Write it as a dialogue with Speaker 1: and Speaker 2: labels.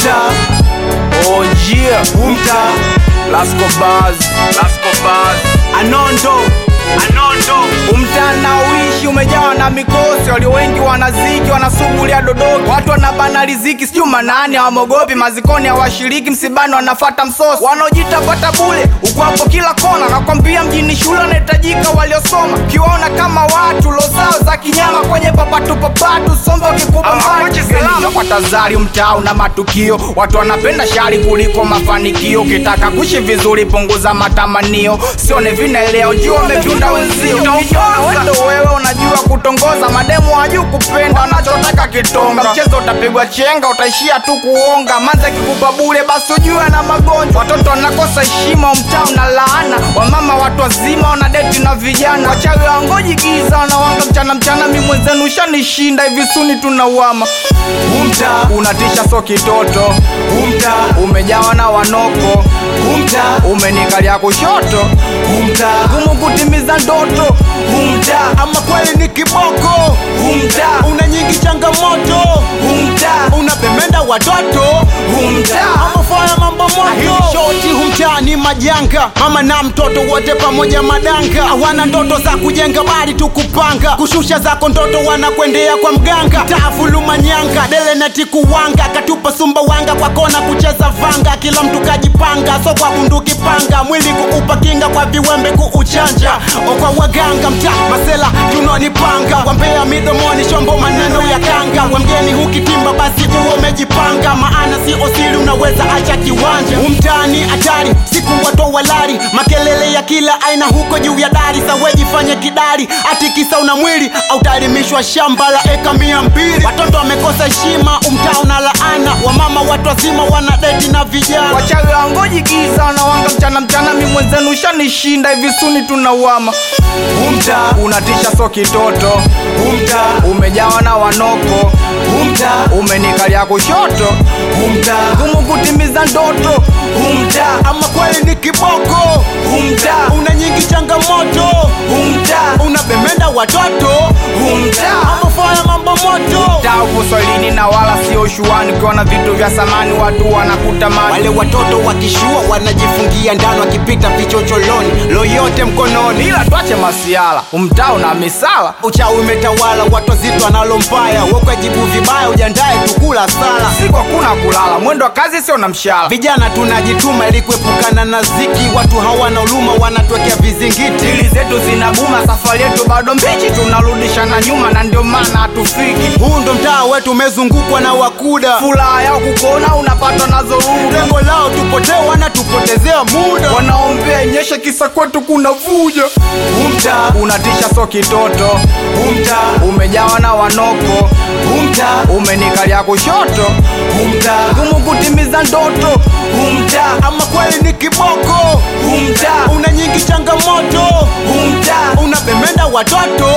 Speaker 1: umtaa
Speaker 2: Oh yeah,
Speaker 1: umtaa
Speaker 2: Lasco Bars, Lasco Bars.
Speaker 1: anondo anondo
Speaker 2: Umtana uishi umejawa na mikosi, walio wengi wanaziki wanasugulia dodoki, watu wanabana riziki, sijui manani hawamogopi, mazikoni hawashiriki, msibani wanafata msosi, wanaojita pata bule ukwapo kila kona, nakwambia mjini shule wanahitajika waliosoma, kiwaona kama watu losao za kinyama kwenye papatu papatu, sombe wakikuba kwa tazari, mtaa una matukio, watu wanapenda shari kuliko mafanikio, ukitaka kuishi vizuri punguza matamanio, sione vinaeleo juu wamevyunda wenzio, Kijana wendo wewe unajua kutongoza, mademu hajui kupenda, wanachotaka kitonga, mchezo utapigwa chenga, utaishia tu kuonga, manza kikupa bure, basi ujue na magonjwa, watoto wanakosa heshima, mtaa una laana, wamama watu wazima wanadeti na vijana, wachawi wangoji giza, wanawanga mchana mchana, mi mwenzenu ushanishinda, hivi suni tunauama
Speaker 1: umtaa
Speaker 2: unatisha so kitoto
Speaker 1: umtaa
Speaker 2: umejawa na wanoko
Speaker 1: umtaa
Speaker 2: umenikalia kushoto
Speaker 1: umtaa
Speaker 2: gumu kutimiza ndoto
Speaker 1: umtaa ama kweli ni kiboko
Speaker 2: umtaa
Speaker 1: una nyingi changamoto
Speaker 2: umtaa
Speaker 1: unapemenda watoto
Speaker 2: umtaa
Speaker 1: ama fanya mambo moto shoti humtaa ni majanga mama na mtoto wote pamoja madanga hawana ndoto za kujenga bali tu kupanga kushusha zako ndoto wanakwendea kwa mganga taafuluma nyanga dele neti kuwanga katupa sumba wanga kwa kona kucheza vanga kila mtu kajipanga so kwa bunduki panga mwili kuupa kinga kwa viwembe kuuchanja o kwa waganga mtaa masela tunonipanga wambea midomoni shombo maneno ya kanga wa mgeni hukitimba basi uwe umejipanga maana si osili unaweza acha kiwanja umtani hatari siku watu walari makelele ya kila aina huko juu ya dari sawejifanye kidari ati kisa una mwili au tarimishwa shamba la eka mia mbili watoto wamekosa heshima umtaa una laana wamama watu wazima wana deti na vijana
Speaker 2: wachawi wangoji giza wanawanga mchana mchana mi mwenzenu ushanishinda hivi suni tunauama
Speaker 1: umtaa
Speaker 2: unatisha so kitoto
Speaker 1: umtaa
Speaker 2: umejawa na wanoko
Speaker 1: umtaa
Speaker 2: umenikalia kushoto
Speaker 1: umtaa
Speaker 2: gumu kutimiza ndoto
Speaker 1: umtaa ama kweli ni kiboko
Speaker 2: umtaa
Speaker 1: una nyingi changamoto
Speaker 2: umtaa
Speaker 1: unapemenda watoto
Speaker 2: umtaa
Speaker 1: ama fanya mambo moto
Speaker 2: taa upo swalini na wala sio shuani ukiona vitu vya samani watu wanakutamani
Speaker 1: wale watoto wakishua wanajifungia ndani wakipita vichocholoni loyote mkononi
Speaker 2: ila twache masiala umtaa una misala
Speaker 1: uchawi umetawala watu wazito wanalo mbaya wokwajibu vibaya ujandae tukula sala
Speaker 2: siku hakuna kulala mwendo wa kazi sio na mshahara
Speaker 1: vijana tunajituma ili kuepukana na ziki watu hawana uluma wanatwekea vizingiti
Speaker 2: dili zetu zinabuma safari yetu bado mbichi tunarudisha na nyuma na ndio maana hatufiki
Speaker 1: huu ndo mtaa wetu umezungukwa na wakuda
Speaker 2: furaha yao kukuona unapatwa na zoruda
Speaker 1: lengo lao tupotee wanatupotezea muda
Speaker 2: wanaombea nyeshe kisa kwetu kuna vuja
Speaker 1: umtaa
Speaker 2: unatisha so kitoto
Speaker 1: umtaa
Speaker 2: umejawa na wanoko
Speaker 1: umtaa
Speaker 2: umenikalia kushoto
Speaker 1: umtaa
Speaker 2: gumu kutimiza ndoto
Speaker 1: umtaa ama kweli ni kiboko
Speaker 2: umtaa
Speaker 1: una nyingi changamoto
Speaker 2: umtaa
Speaker 1: unapemenda watoto